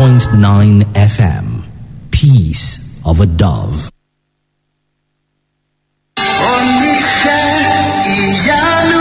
101.9 FM. Peace of a Dove. Oníṣẹ́ ìyanu,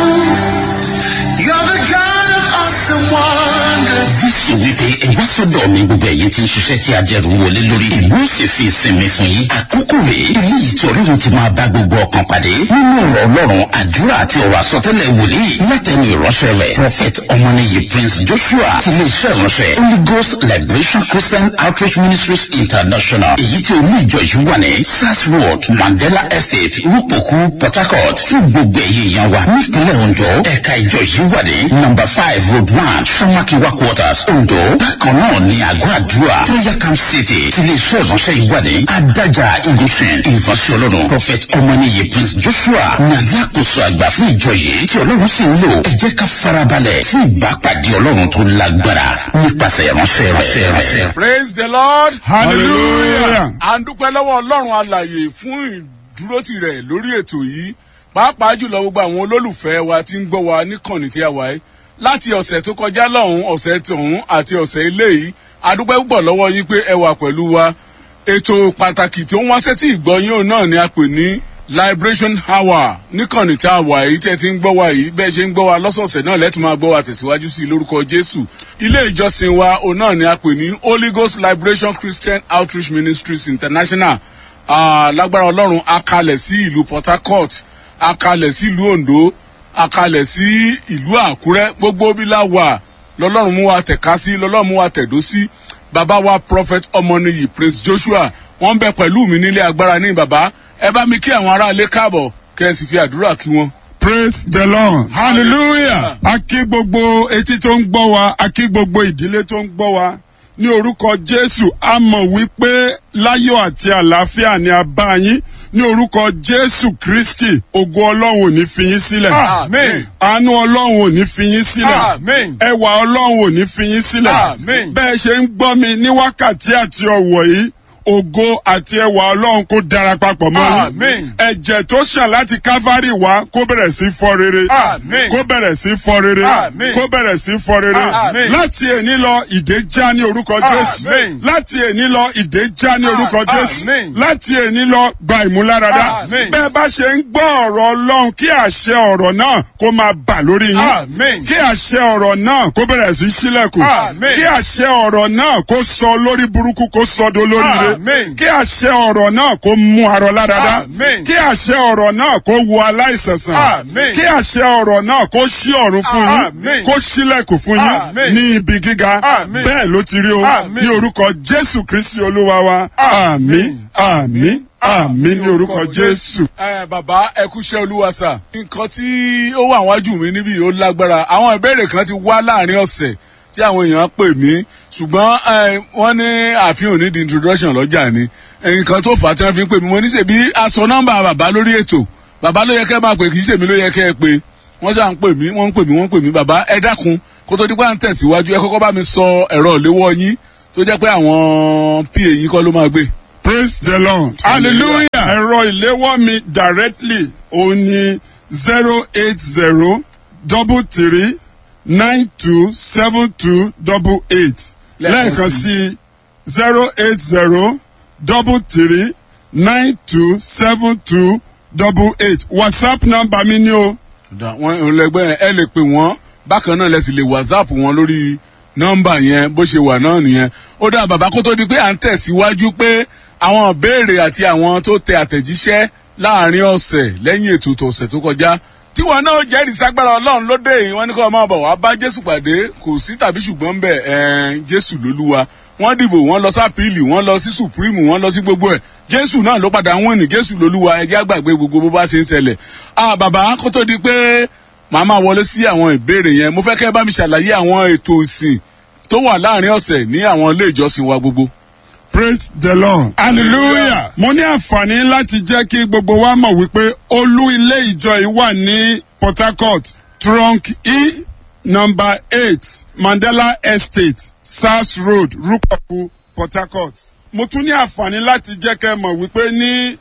you're the God of awesome wonders. jésù wípé ẹ wá sọ́dọ̀ mi gbogbo ẹ̀yin tí ń ṣiṣẹ́ tí ajẹ́rù wọlé lórí èmi ó sì fi ìsinmi fún yín àkókò rèé eléyìí tí ọlọ́run ti máa bá gbogbo ọkàn pàdé nínú ọ̀rọ̀ ọlọ́run àdúrà àti ọ̀rọ̀ àsọtẹ́lẹ̀ wòlíì látẹnu ìránṣẹ́ rẹ̀ prophet ọmọnìyí prince joshua ti lè ṣe ìránṣẹ́ holy ghost liberation christian outreach ministries international èyí tí olú ìjọ yìí wà ní sars road mandela estate rúpòkú port harcourt fún gbogbo ẹ̀yìn èèyàn wa nípínlẹ̀ ondo ẹ̀ka ìjọ yìí wà ní number five road one samakiwa quarters ondo bákan náà ní àgọ́ àdúrà prayer camp city ti lè ṣe ìránṣẹ́ yìí wà ní adájà igunṣin ìránṣẹ́ ọlọ́run prophet ọmọnìyí prince joshua ní alákòóso àgbà fún ìjọ yìí tí ọlọ́run sì ń lò ẹ jẹ́ ká farabalẹ̀ fún ìbápàdé ọlọ́run tó lágbára nípasẹ̀ ìránṣẹ́ rẹ̀. praise the lord hallelujah. à ń dúpẹ́ lọ́wọ́ ọlọ́run alàyè fún ìdúrótì rẹ̀ lórí ètò yìí pàápàá jùlọ gbogbo àwọn olólùfẹ́ wa tí ń gbọ́ wa níkànnì tí a wà yìí láti ọ̀sẹ̀ tó kọjá lọ́hùn ọ̀sẹ̀ tọ̀hún àti ọ̀sẹ̀ eléyìí adúpẹ́ púpọ̀ lọ́wọ́ yín pé ẹ wà pẹ̀lú wa ètò pàtàkì tí ó ń wá sétí ìgbọ́yìn òun náà ni a pè ní liberation hour níkànnì tí a wà yìí tí ẹ ti ń gbọ́ wa yìí bẹ́ẹ̀ ṣe ń gbọ́ wa lọ́sọ̀ọ̀sẹ̀ náà lẹ́tù máa gbọ́ wa tẹ̀síwájú sí i lórúkọ jésù ilé ìjọsìn wa òun náà ni a pè ní holy ghost liberation christian outreach ministries international Ah, lágbára ọlọ́run a kalẹ̀ sí ìlú port harcourt a kalẹ̀ sí ìlú ondo a kalẹ̀ sí ìlú àkúrẹ́ gbogbo bí la wà lọ́lọ́run mú wa tẹ̀ka sí lọ́lọ́run mú wa tẹ̀dó sí bàbá wa prophet ọmọnìyí prince joshua wọ́n ń bẹ pẹ̀lú mi nílé agbára ní bàbá ẹ bá mi kí àwọn aráalé káàbọ̀ kẹ́ ẹ sì fi àdúrà kí wọn. praise the lord hallelujah. a kí gbogbo etí tó ń gbọ́ wa a kí gbogbo ìdílé tó ń gbọ́ wa ní orúkọ jésù a mọ̀ wípé láyọ̀ àti àlàáfíà ni a bá yín ní orúkọ jésù kristi ògo ọlọ́run ò ní fi yín sílẹ̀ amen àánú ọlọ́run ò ní fi yín sílẹ̀ amen ẹwà ọlọ́run ò ní fi yín sílẹ̀ Àmín. bẹ́ẹ̀ ṣe ń gbọ́ mi ní wákàtí àti ọ̀wọ̀ yìí ògo àti ẹwà ọlọ́run kó dara papọ̀ mọ́ yín Àmín. ẹ̀jẹ̀ tó ṣàn láti kávárì wá kó bẹ̀rẹ̀ sí fọ́ rere Àmín. kó bẹ̀rẹ̀ sí fọ́ rere Àmín. kó bẹ̀rẹ̀ sí fọ́ rere Àmín. láti èní lọ ìdè já ní orúkọ jésù Àmín. láti èní lọ ìdè já ní orúkọ jésù Àmín. láti èní lọ gba ìmúláradá Àmín. bẹ́ẹ̀ bá ṣe ń gbọ́ ọ̀rọ̀ ọlọ́run kí àṣẹ ọ̀rọ̀ náà kó máa bà lórí yín Àmín. kí àṣẹ ọ̀rọ̀ náà kó bẹ̀rẹ̀ sí sílẹ̀kùn Àmín. kí àṣẹ ọ̀rọ̀ náà kó sọ lórí burúkú kó sọ do lóríire Àmín. kí àṣẹ ọ̀rọ̀ náà kó mú arọ ládàá Àmín. kí àṣẹ ọ̀rọ̀ náà kó wo aláìsàn sàn Àmín. kí àṣẹ ọ̀rọ̀ náà kó ṣí ọ̀run fún yín Àmín. kó ṣílẹ̀kùn fún yín Àmín. ní ibi gíga Àmín. bẹ́ẹ̀ ló ti rí o Àmín. ní orúkọ jésù kristi olúwa wa àmì àmì àmì ní orúkọ jésù. ẹ bàbá ẹ kúṣẹ́ olúwa sà. nǹkan tí ó wà wájú mi níbí ó lágbára àwọn ìbéèrè kan ti wá láàrin ọ̀sẹ̀ tí àwọn èèyàn pè mí ṣùgbọ́n ẹ, wọ́n ní àfihàn ní the introduction lọ́jà ni nǹkan tó fà á tí wọ́n fi ń pè mí mo ní ṣèbí aṣọ nọ́mbà bàbá lórí ètò bàbá ló yẹ kẹ́ máa pè kì í ṣèmi ló yẹ kẹ́ ẹ pé wọ́n ṣáà ń pè mí wọ́n ń pè mí wọ́n ń pè mí bàbá ẹ dákun kó tó dípẹ́ à ń tẹ̀síwájú ẹ kọ́kọ́ bá mi sọ ẹ̀rọ ìléwọ́ yín tó jẹ́ pé àwọn pa yín kọ́ ló máa gbé. praise the lord hallelujah ẹ̀rọ ìléwọ́ mi directly òun ni zero eight zero double three nine two seven two double eight Lẹ́ẹ̀kan lẹ́ẹ̀kan sí. sí zero eight zero double three nine two seven two double eight whatsapp number mi ni o Da- wọn olẹgbẹ ẹ lè pè wọn bákan náà lẹ sì lè whatsapp wọn lórí nọmba yẹn bó ṣe wà náà nìyẹn ó dá bàbá kó tó di pé à ń tẹ̀síwájú pé àwọn ìbéèrè àti àwọn tó tẹ àtẹ̀jíṣẹ́ láàrin ọ̀sẹ̀ lẹ́yìn ètò tó ọ̀sẹ̀ tó kọjá tí wọn náà jẹ́rìí sagbára ọlọ́run lóde yìí wọ́n ní kó máa bọ̀ wá bá jésù pàdé kò sí tàbí ṣùgbọ́n bẹ́ẹ̀ ẹ̀ jésù lólúwa wọ́n dìbò wọ́n lọ sápìlì wọ́n lọ sí supreme wọ́n lọ sí gbogbo ẹ̀ jésù náà ló padà ń wìn ní jésù lólúwa ẹjẹ́ àgbàgbé gbogbo bó bá ṣe ń ṣẹlẹ̀ ah bàbá kó tó di pé màá máa wọlé sí àwọn ìbéèrè yẹn mo fẹ́ kẹ́ ẹ bá mi ṣàlàyé àwọn ètò ìsìn tó wà láàrin ọ̀sẹ̀ ní àwọn ilé ìjọsìn wa gbogbo. praise the lord hallelujah mo ní àǹfààní láti jẹ́ kí gbogbo wa mọ̀ wípé olú ilé ìjọ yìí wà ní port harcourt trunk e number eight mandela estate sars road rupaku port harcourt mo tún ní àǹfààní láti jẹ́ kẹ́ ẹ mọ̀ wípé ní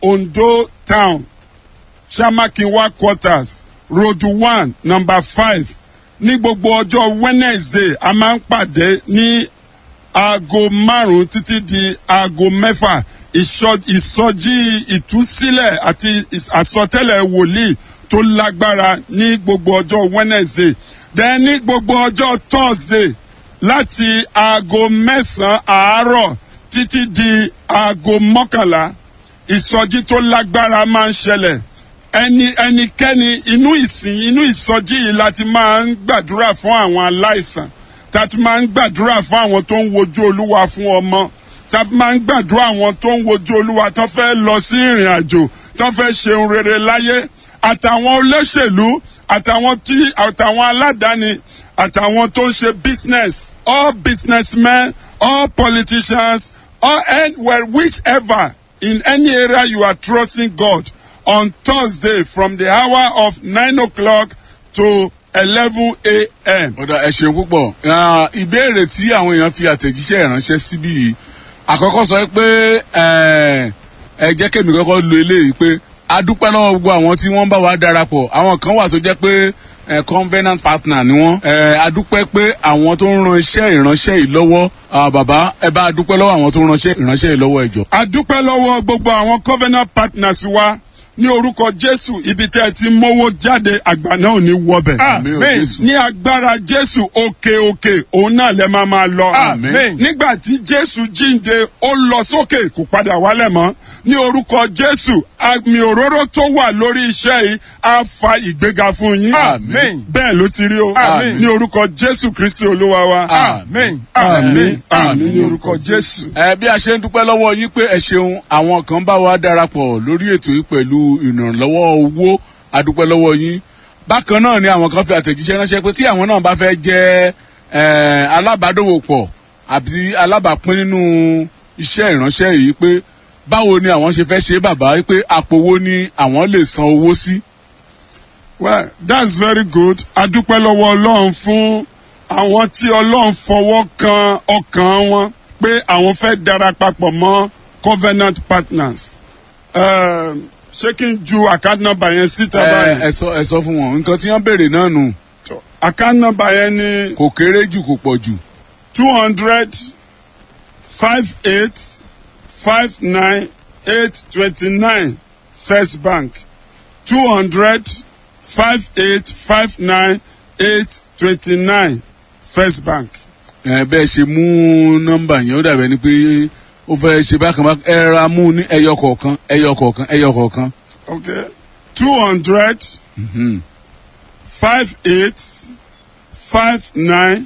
ondo town samakinwa quarters road one number five ní gbogbo ọjọ́ wednesday a máa ń pàdé ní aago márùn-ún títí di aago mẹ́fà ìṣọ- ìsọjí ìtúsílẹ̀ àti ìs- àsọtẹ́lẹ̀ wòlíì tó lágbára ní gbogbo ọjọ́ wednesday then ní gbogbo ọjọ́ thursday láti aago mẹ́sàn-án àárọ̀ títí di aago mọ́kànlá ìsọjí tó lágbára máa ń ṣẹlẹ̀ ẹni ẹnikẹ́ni inú ìsìn inú ìsọjí yìí láti máa ń gbàdúrà fún àwọn aláìsàn tá a ti máa ń gbàdúrà fún àwọn tó ń wojú olúwa fún ọmọ tá a fi máa ń gbàdúrà àwọn tó ń wojú olúwa tó fẹ́ lọ sí ìrìn àjò tó fẹ́ ṣeun rere láyé àtàwọn olóṣèlú àtàwọn tí àtàwọn aládàáni àtàwọn tó ń ṣe business all businessmen all politicians all and well whichever in any area you are trusting God on Thursday from the hour of nine o'clock to eleven a.m. ọ̀dà ẹ ṣeun púpọ̀ Ah, ìbéèrè tí àwọn èèyàn fi àtẹ̀jíṣẹ́ ìránṣẹ́ síbí yìí àkọ́kọ́ sọ pé eh, ẹ jẹ́ kémi kọ́kọ́ lo eléyìí pé a dúpẹ́ lọ́wọ́ gbogbo àwọn tí wọ́n bá wa darapọ̀ àwọn kan wà tó jẹ́ pé eh, covenant partner ni wọ́n Eh, a dúpẹ́ pé àwọn tó ń ran iṣẹ́ ìránṣẹ́ yìí lọ́wọ́ ah, bàbá ẹ bá a dúpẹ́ lọ́wọ́ àwọn tó ń ran iṣẹ́ ìránṣẹ́ yìí lọ́wọ́ ẹ̀jọ̀. a dúpẹ́ lọ́wọ́ gbogbo àwọn covenant partners wa ní orúkọ jésù ibi tẹ́ ẹ ti mówó jáde àgbà náà ò ní wọbẹ̀. Àmín o, Jésù. ní agbára jésù òkè òkè òun náà lẹ máa máa lọ. Àmín. nígbà tí jésù jíǹde ó lọ sókè kò padà wálẹ̀ mọ́ ní orúkọ jésù àmì òróró tó wà lórí iṣẹ́ yìí á fa ìgbéga fún yín. Àmín. bẹ́ẹ̀ ló ti rí o Àmín. ní orúkọ jésù kristi olúwa wa. Àmín. àmín àmín ní orúkọ jésù. ẹ bí a ṣe ń dúpẹ́ lọ́wọ́ yín pé ẹ ṣeun àwọn kan bá wa darapọ̀ lórí ètò yìí pẹ̀lú ìrànlọ́wọ́ owó adúpẹ́ lọ́wọ́ yín bákan náà ni àwọn kan fi àtẹ̀jíṣẹ́ ránṣẹ́ pé tí àwọn náà bá fẹ́ jẹ́ ẹ, alábàádòwòpọ̀ àbí alábàápín nínú iṣẹ́ ìránṣẹ́ yìí pé báwo ni àwọn ṣe fẹ́ ṣe bàbá pé àpò wo ni àwọn lè san owó sí. well that's very good adúpẹ́ lọ́wọ́ ọlọ́run fún àwọn tí ọlọ́run fọwọ́ kan ọkàn wọn pé àwọn fẹ́ darapapọ̀ mọ́ covenant partners um, ṣé kí n ju account number yẹn síta ẹ báyìí ẹ sọ ẹ sọ fún wọn nǹkan tí wọ́n béèrè náà nù account number yẹn ni kò kéré jù kò pọ̀ jù two hundred five eight five nine eight twenty nine first bank two hundred five eight five nine eight twenty nine first bank. ẹ bẹ́ẹ̀ ṣe mú nọ́mbà yẹn ó dàbẹ̀ ni pé ó fẹ́ ṣe bákan bákan ẹ ra mú ní ẹyọ kọ̀ọ̀kan ẹyọ kọ̀ọ̀kan ẹyọ kọ̀ọ̀kan. okay two hundred five eight five nine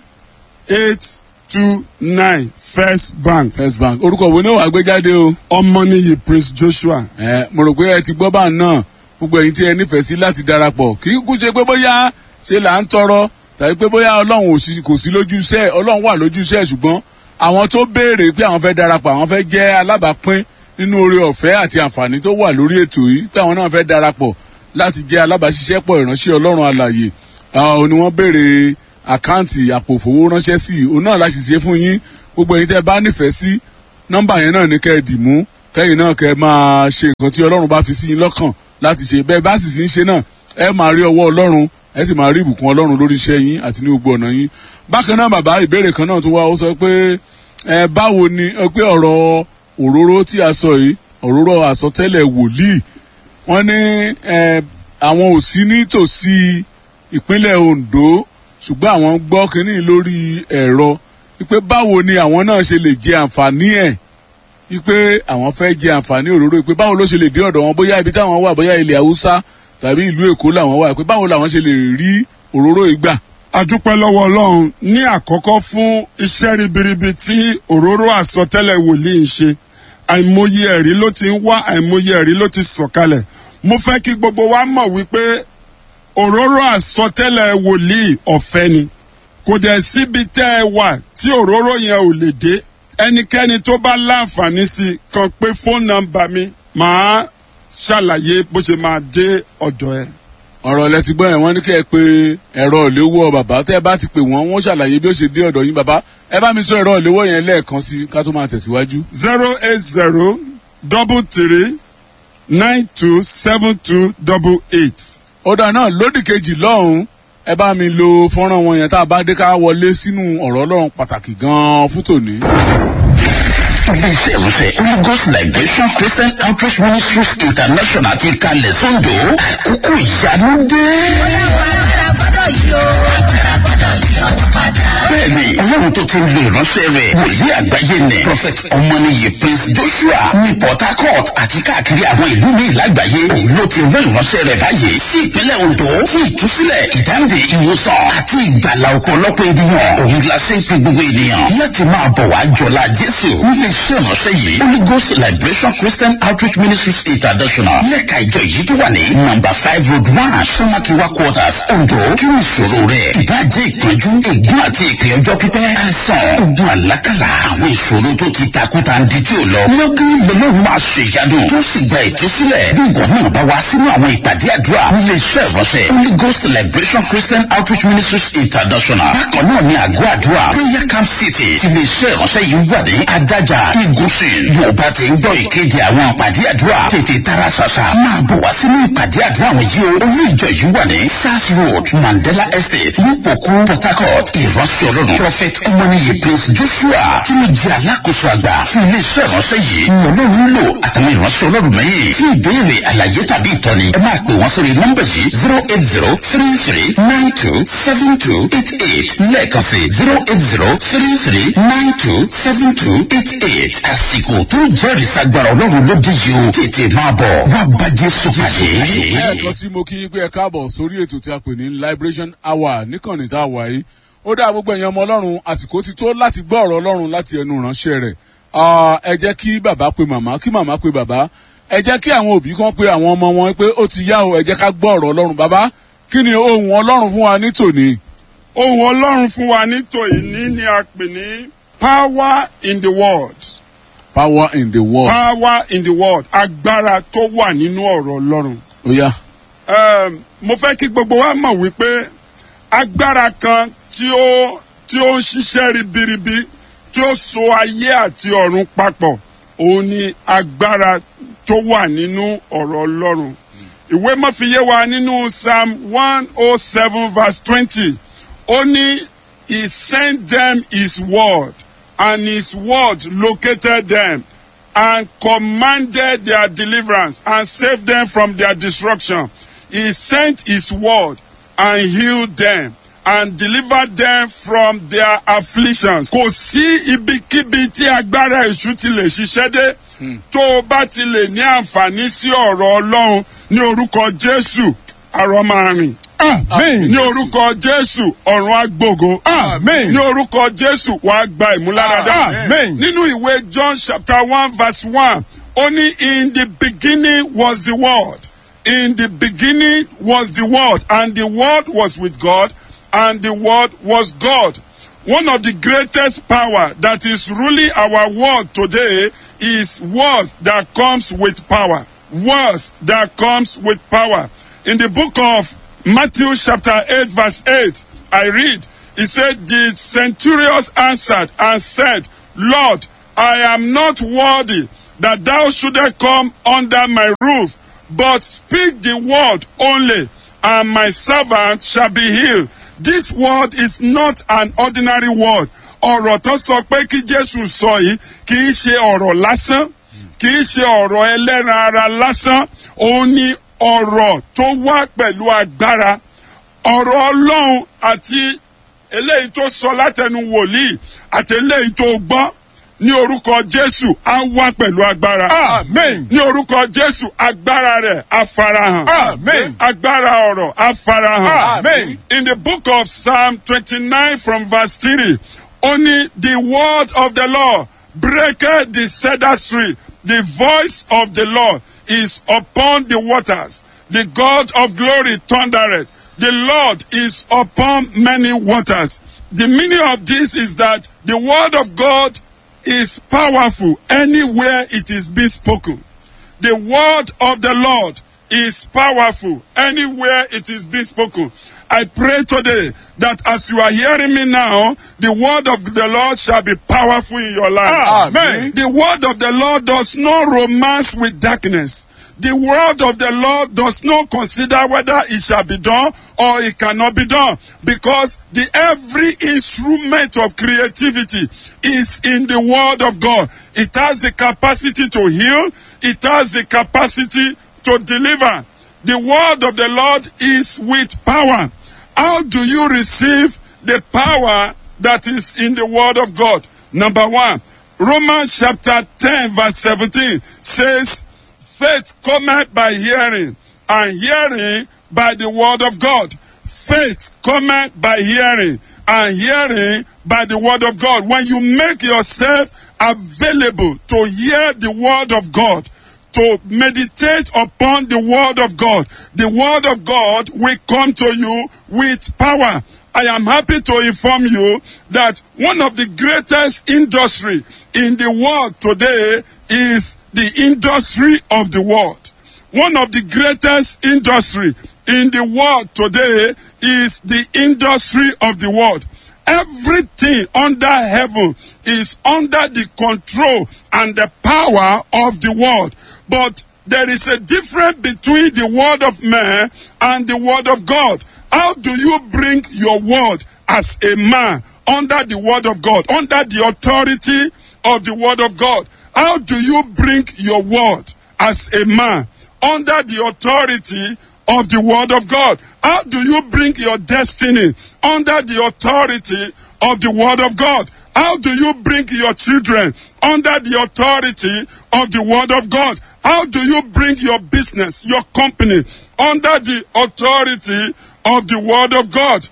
eight two nine first bank first bank orúkọ wo ni ó wàá gbé jáde o. ọmọnìyí prince joshua. ẹ mo rò pé ẹ ti gbọ́ bá náà gbogbo ẹ̀yin tí ẹ nífẹ̀ẹ́ sí láti darapọ̀ kì í kú ṣe pé bóyá ṣe là ń tọrọ tàbí pé bóyá ọlọ́run ò sí kò sí lójú iṣẹ́ ọlọ́run wà lójú iṣẹ́ ṣùgbọ́n àwọn tó béèrè pé àwọn fẹ́ darapọ̀ àwọn fẹ́ jẹ́ alábàápín nínú oore ọ̀fẹ́ àti àǹfààní tó wà lórí ètò yìí pé àwọn náà fẹ́ darapọ̀ láti jẹ́ alábàáṣiṣẹ́pọ̀ ìránṣẹ́ ọlọ́run alàyè àwọn ni wọ́n béèrè àkáǹtì àpò òfowó ránṣẹ́ sí i òun náà láti ṣe fún yín gbogbo ẹ̀yin tẹ́ bá nífẹ̀ẹ́ sí nọ́mbà yẹn náà ní kẹ́ ẹ dì mú kẹ́yìn náà kẹ́ ẹ máa ṣe nǹkan tí ọlọ́run bá fi sí yín lọ́kàn láti ṣe bẹ́ẹ̀ bá sì sí ń ṣe náà ẹ máa rí ọwọ́ ọlọ́run ẹ sì máa rí ìbùkún ọlọ́run lórí iṣẹ́ yín àti ní gbogbo ọ̀nà yín bákan náà bàbá ìbéèrè kan náà tó wá ó sọ pé ẹ báwo ni ẹ pé ọ̀rọ̀ òróró tí a sọ yìí òróró àsọtẹ́lẹ̀ wòlíì wọ́n ní ẹ àwọn ò sí nítòsí ìpínlẹ̀ ondo ṣùgbọ́n àwọn gbọ́ kínní lórí ẹ̀rọ wípé báwo ni àwọn náà ṣe lè jẹ àǹfààní ẹ̀ wípé àwọn fẹ́ jẹ àǹfààní òróró wípé báwo ló ṣe lè dé ọ̀dọ̀ wọn bóyá ibi táwọn wà bóyá ilẹ̀ haúsá tàbí ìlú èkó làwọn wà wípé báwo làwọn ṣe lè rí òróró yìí gbà. adúpẹ́ lọ́wọ́ ọlọ́run ní àkọ́kọ́ fún iṣẹ́ ribiribi tí òróró àsọtẹ́lẹ̀ wòlíì ń ṣe àìmọye ẹ̀rí ló ti ń wá àìmọye ẹ̀rí ló ti sọ̀kalẹ̀ mo fẹ́ kí gbogbo wa mọ̀ wípé òróró àsọtẹ́lẹ̀ wòlíì ọ̀fẹ́ ni kò dẹ̀ síbi tẹ́ ẹ wà tí òróró yẹn ò lè dé ẹnikẹ́ni tó bá láǹfààní sí i kan pé fóònù nọ́mbà mi màá ṣàlàyé bó ṣe máa dé ọ̀dọ̀ ẹ. ọ̀rọ̀ lẹ ti gbọ́ yẹn wọ́n ní kẹ́ ẹ pé ẹ̀rọ ìléwọ́ bàbá tẹ́ ẹ bá ti pè wọ́n wọ́n ṣàlàyé bí ó ṣe dé ọ̀dọ̀ yín bàbá ẹ bá mi sọ ẹ̀rọ ìléwọ́ yẹn lẹ́ẹ̀kan sí ká tó máa tẹ̀síwájú. zero eight zero double three nine two seven two double eight. ọ̀dà náà lódì kejì lọ́hùn-ún ẹ bá mi lo fọ́nrán wọn yẹn tá a bá dé ká wọlé sínú ọ̀rọ̀ ọlọ́run pàtàkì gan-an fún tòní. iléeṣẹ́ ìrúsẹ̀ holy ghost liberation christian outreach ministries international ti kalẹ̀ sóńdò àkókò ìyanu dé. bẹ́ẹ̀ni ọlọ́run tó ti ń lo ìránṣẹ́ rẹ̀ wòlíì àgbáyé nẹ̀ prophet ọmọnìyí prince joshua ní port harcourt àti káàkiri àwọn ìlú míì lágbàáyé òun ló ti rán ìránṣẹ́ rẹ̀ báyìí sí ìpínlẹ̀ ondo fún ìtúsílẹ̀ ìdáǹdè ìwòsàn àti ìgbàlà ọ̀pọ̀lọpọ̀ ènìyàn òun la ṣe ń fi gbogbo ènìyàn láti máa bọ̀ wá jọlá jésù nílé iṣẹ́ ìránṣẹ́ yìí holy ghost liberation christian outreach ministries international lẹ́ka ìjọ yìí tó wà ní number five road one samakiwa quarters ondo kí ni ìṣòro rẹ̀ ìbàjẹ́ ìpọ́njú ègún àti ìpè ọjọ́ pípẹ́ àìsàn ogun àlákàlà àwọn ìṣòro tó ti takuta ń di tí ò lọ lọ́gán lọ́lọ́run máa ṣe ìyanu tó sì gba ìtúsílẹ̀ bí ìwọ náà bá wá sínú àwọn ìpàdé àdúrà nílé iṣẹ́ ìránṣẹ́ holy ghost liberation christian outreach ministries international bákan náà ní àgọ́ àdúrà prayer camp city ti lè iṣẹ́ ìránṣẹ́ yìí wà ní adájà igunṣin yóò bá ti ń gbọ́ ìkéde àwọn ìpàdé àdúrà tètè tara ṣàṣà máa bọ̀ wá sínú ìpàdé àdúrà àwọn yìí o olú ìjọ yìí wà ní sars road mandela estate nípòkú port harcourt ìránṣẹ́ ọlọ́run prophet ọmọnìyí prince joshua tí ó jẹ́ alákòóso àgbà fún iléeṣẹ́ ìránṣẹ́ yìí ní ọlọ́run lò àtàwọn ìránṣẹ́ ọlọ́run mẹ́yìn fún ìbéèrè àlàyé tàbí ìtọ́ni ẹ máa pè wọ́n sórí nọ́mbà yìí zero eight zero three three nine two seven two eight eight lẹ́ẹ̀kan sí zero eight zero three three nine two seven two eight eight àsìkò tó jẹ́rìí sagbára ọlọ́run ló dé yìí o tètè máa bọ̀ wá bá jésù pàdé. lẹ́ẹ̀kan sí mo kí yín pé ẹ káàbọ̀ sórí ètò tí a pè ní liberation hour níkànnì tá a wà yìí ó dá gbogbo ẹ̀yàn ọmọ ọlọ́run àsìkò ti tó láti gbọ́ ọ̀rọ̀ ọlọ́run láti ẹnu ìránṣẹ́ rẹ̀ Ah, ẹ jẹ́ kí bàbá pe màmá kí màmá pe bàbá ẹ jẹ́ kí àwọn òbí kan pe àwọn ọmọ wọn pé ó ti yá o ẹ jẹ́ ká gbọ́ ọ̀rọ̀ ọlọ́run bàbá kí ni ohun ọlọ́run fún wa ní tòní. ohun ọlọ́run fún wa ní tòyìní ni a pè ní power in the world power in the world. power in the world agbára tó wà nínú ọ̀rọ̀ ọlọ́run. ó yá um, mo fẹ́ kí gbogbo wa mọ̀ wípé agbára kan tí ó tí ó ń ṣiṣẹ́ ribiribi tí ó so ayé àti ọ̀run papọ̀ òun ni agbára tó wà nínú ọ̀rọ̀ ọlọ́run. ìwé mọ́fìyé wa nínú psalm one oh seven verse twenty ó ní he sent them his word and his word located them and commanded their deliverance and saved them from their destruction. He sent his word and healed them and delivered them from their afflictions. Kò sí ibikíbi tí agbára èṣù ti lè ṣiṣẹ́ dé tó o bá ti lè ní àǹfààní sí ọ̀rọ̀ Ọlọ́run ní orúkọ Jésù àrọ̀ máa rìn. Amen. Ní orúkọ Jésù ọ̀run agbógo. Amen. Ní orúkọ Jésù wàá gba ìmúláradá. Amen. Nínú ìwé John chapter one verse one, ó ní in the beginning was the word. In the beginning was the word and the word was with God and the word was God. One of the greatest power that is ruling our world today is words that comes with power. Words that comes with power. In the book of Matthew chapter 8 verse 8, I read, he said, the centurions answered and said, Lord, I am not worthy that thou shouldest come under my roof, but speak the word only, and my servant shall be healed. This word is not an ordinary word. ọ̀rọ̀ tó sọ pé kí Jésù sọ yìí kì í ṣe ọ̀rọ̀ lásán kì í ṣe ọ̀rọ̀ ẹlẹ́ran ara lásán òun ni ọ̀rọ̀ tó wá pẹ̀lú agbára ọ̀rọ̀ Ọlọ́run àti eléyìí tó sọ látẹnu wòlíì àti eléyìí tó gbọ́ ní orúkọ Jésù á wá pẹ̀lú agbára. Amen. ní orúkọ Jésù agbára rẹ̀ á farahàn. Amen. agbára ọ̀rọ̀ á farahàn. Amen. In the book of Psalm twenty-nine from verse three, only the word of the Lord breaketh the cedar tree. The voice of the Lord is upon the waters. The God of glory thundereth. The Lord is upon many waters. The meaning of this is that the word of God is powerful anywhere it is being spoken. The word of the Lord is powerful anywhere it is being spoken. I pray today that as you are hearing me now, the word of the Lord shall be powerful in your life. Amen. The word of the Lord does not romance with darkness. The word of the Lord does not consider whether it shall be done or it cannot be done because the every instrument of creativity is in the word of God. It has the capacity to heal. It has the capacity to deliver. The word of the Lord is with power. How do you receive the power that is in the word of God? Number one, Romans chapter 10 verse 17 says, faith cometh by hearing and hearing by the word of God. Faith cometh by hearing and hearing by the word of God. When you make yourself available to hear the word of God, to meditate upon the word of God, the word of God will come to you with power. I am happy to inform you that one of the greatest industry in the world today is the industry of the world. One of the greatest industry in the world today is the industry of the world. Everything under heaven is under the control and the power of the world. But there is a difference between the word of man and the word of God. How do you bring your word as a man under the word of God, under the authority of the word of God? How do you bring your word as a man under the authority of the word of God? How do you bring your destiny under the authority of the word of God? How do you bring your children under the authority of the word of God? How do you bring your business, your company under the authority of the word of God?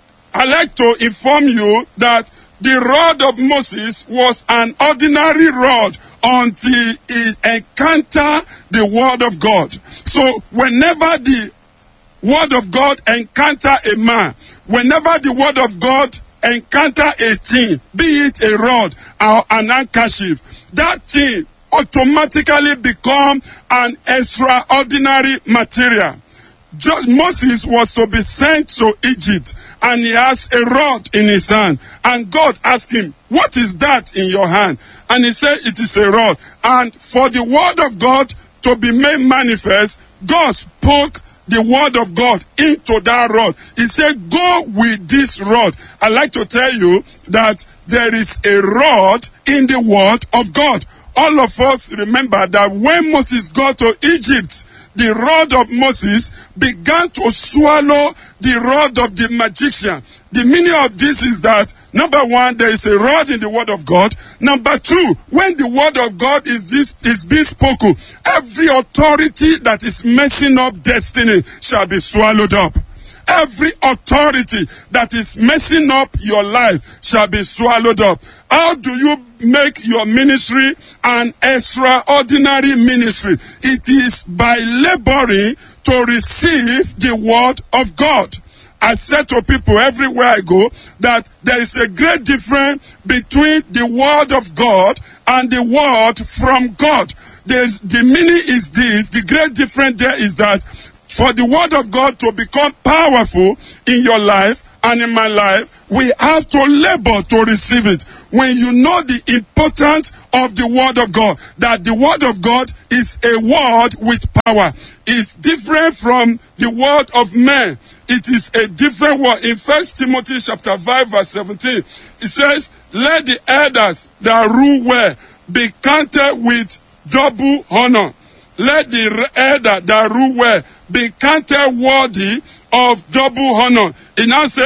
I like to inform you that the rod of Moses was an ordinary rod until it encountered the word of God. So whenever the word of God encounter a man, whenever the word of God encounter a thing, be it a rod or an handkerchief, that thing automatically become an extraordinary material. Jo- Moses was to be sent to Egypt and he has a rod in his hand. And God asked him, What is that in your hand? And he said, It is a rod. And for the word of God to be made manifest, God spoke the word of God into that rod. He said, Go with this rod. I like to tell you that there is a rod in the word of God. All of us remember that when Moses got to Egypt, the rod of Moses began to swallow the rod of the magician. The meaning of this is that number one, there is a rod in the word of God. Number two, when the word of God is this is being spoken, every authority that is messing up destiny shall be swallowed up. Every authority that is messing up your life shall be swallowed up. How do you make your ministry an extraordinary ministry? It is by laboring to receive the word of God. I said to people everywhere I go that there is a great difference between the word of God and the word from God. There's, the meaning is this, the great difference there is that for the word of God to become powerful in your life and in my life, we have to labor to receive it. When you know the importance of the word of God, that the word of God is a word with power, is different from the word of man. It is a different word. In First Timothy chapter 5 verse 17, it says, let the elders that rule well be counted with double honor. Let the elder that rule well be counted worthy of double honor. It now say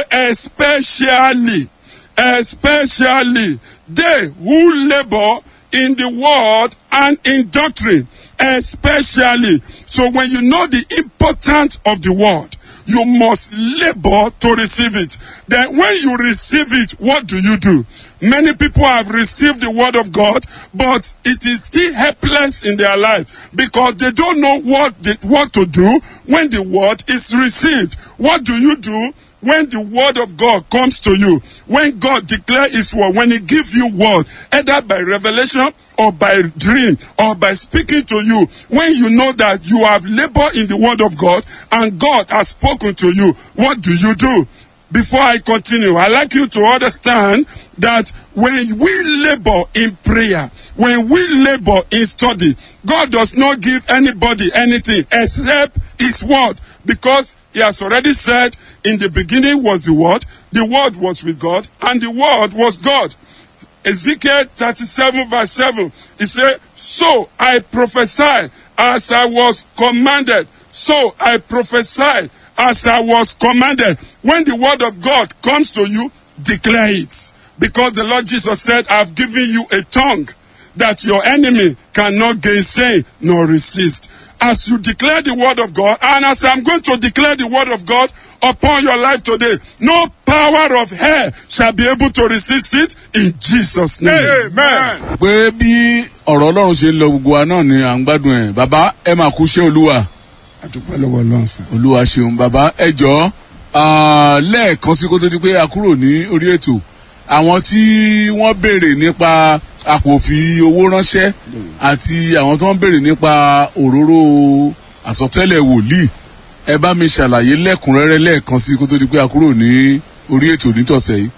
especially, especially they who labor in the word and in doctrine, especially. So when you know the importance of the word, you must labor to receive it. Then when you receive it, what do you do? Many people have received the word of God, but it is still helpless in their life because they don't know what they, what to do when the word is received. What do you do when the word of God comes to you? When God declares his word, when he gives you word, either by revelation or by dream or by speaking to you, when you know that you have labored in the word of God and God has spoken to you, what do you do? before I continue, I'd like you to understand that when we labor in prayer, when we labor in study, God does not give anybody anything except His word because He has already said, In the beginning was the word, the word was with God, and the word was God. Ezekiel 37 verse 7, he said, So I prophesy as I was commanded. So I prophesy as I was commanded. When the word of God comes to you, declare it. Because the Lord Jesus said, I've given you a tongue that your enemy cannot gainsay nor resist. As you declare the word of God, and as I'm going to declare the word of God upon your life today, no power of hell shall be able to resist it in Jesus' name. amen. pé bí ọ̀rọ̀ ọlọ́run ṣe ń lọ gbogbo wa náà ni à ń gbádùn ẹ̀ bàbá ẹ máa kú iṣẹ́ olúwa Adúpẹ́ lọ́wọ́ Ọlọ́run sir. olúwa ṣeun bàbá ẹ jọ lẹ́ẹ̀kan sí kó tó di pé a kúrò ní orí ètò àwọn tí wọ́n béèrè nípa àpò fi owó ránṣẹ́ àti àwọn tó ń béèrè nípa òróró àsọtẹ́lẹ̀ wòlíì ẹ bá mi ṣàlàyé lẹ́kùnrẹ́rẹ́ lẹ́ẹ̀kan sí kó tó di pé a kúrò ní orí ètò nítọ̀sẹ̀ yìí.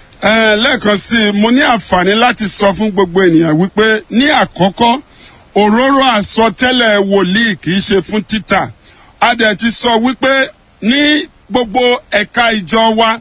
Ẹ, lẹ́ẹ̀kan sí i mo ní àǹfààní láti sọ fún gbogbo ènìyàn wípé ní àkọ́kọ́ òróró àsọtẹ́lẹ̀ wòlíì kì í ṣe fún títà a dẹ̀ ti sọ wípé ní gbogbo ẹ̀ka ìjọ wa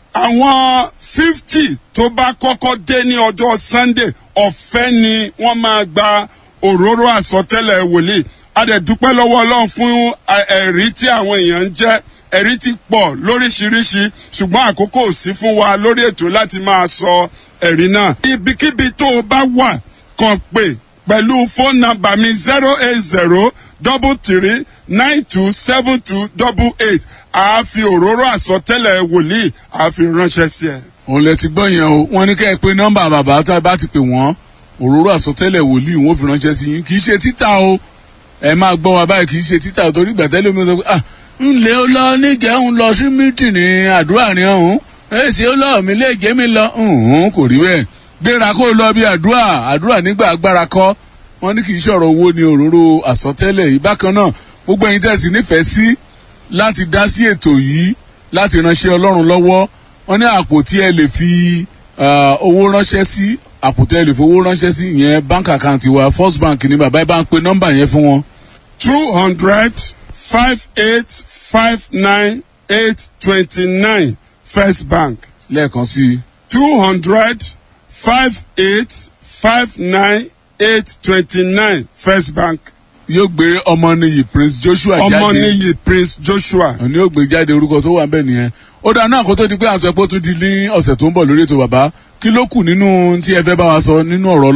àwọn fifty tó bá kọ́kọ́ dé ní ọjọ́ sunday ọ̀fẹ́ ni wọ́n máa gba òróró àsọtẹ́lẹ̀ wòlíì a dẹ̀ dúpẹ́ lọ́wọ́ ọlọ́run fún ẹ- ẹ̀rí tí àwọn èèyàn ń jẹ́ ẹ̀rí ti pọ̀ lóríṣiríṣi ṣùgbọ́n àkókò ò sí fún wa lórí ètò láti máa sọ ẹ̀rí náà. ibikíbi tó o bá wà kàn pé pẹ̀lú fóònù nàmbà mi zero eight zero double three nine two seven two double eight àá fi òróró àsọtẹ́lẹ̀ wòlíì àá fi ránṣẹ́ sí ẹ. òun lẹ ti gbọ́ yẹn o wọ́n ní kẹ́ ẹ pé nọ́mbà bàbá tá a bá ti pè wọ́n òróró àsọtẹ́lẹ̀ wòlíì wọ́n fi ránṣẹ́ sí yín kì í ṣe títà o ẹ máa gbọ́ wa báyìí kì í ṣe títà o torí gbàtẹ́lẹ̀ mi sọ pé ah ńlẹ̀ ó lọ níjẹ́ ń lọ sí mítìnì àdúrà ni ọ̀hún èsì ó lọ mí lè jẹ́ mi lọ ǹhún kò rí bẹ́ẹ̀ gbéra kó lọ bí àdúrà àdúrà nígbà agbára kọ́ wọ́n ní kì í ṣọ̀rọ̀ owó ni òróró àsọtẹ́lẹ̀ yìí bákan náà gbogbo ẹ̀yin tẹ̀sí nífẹ̀ẹ́ sí láti dá sí ètò yìí láti ránṣẹ́ ọlọ́run lọ́wọ́ wọ́n ní àpò tí ẹ lè fi ah, owó ránṣẹ́ sí àpò tí ẹ lè fi owó ránṣẹ́ sí ìyẹn bank account wa first bank ní bàbá ẹ bá ń pe nọ́mbà yẹn fún wọn. two hundred five eight five nine eight twenty nine first bank lẹ́ẹ̀kan sí i two hundred five eight five nine eight twenty nine first bank yóò gbé ọmọnìyí prince joshua jáde ọmọnìyí prince joshua òní yóò gbé jáde orúkọ tó wà ń bẹ̀ nìyẹn ó dáa náà kó tó di pé à ń sọ pé ó tún di ní ọ̀sẹ̀ tó ń bọ̀ lórí ètò bàbá kí ló kù nínú tí ẹ fẹ́ bá wa sọ nínú ọ̀rọ̀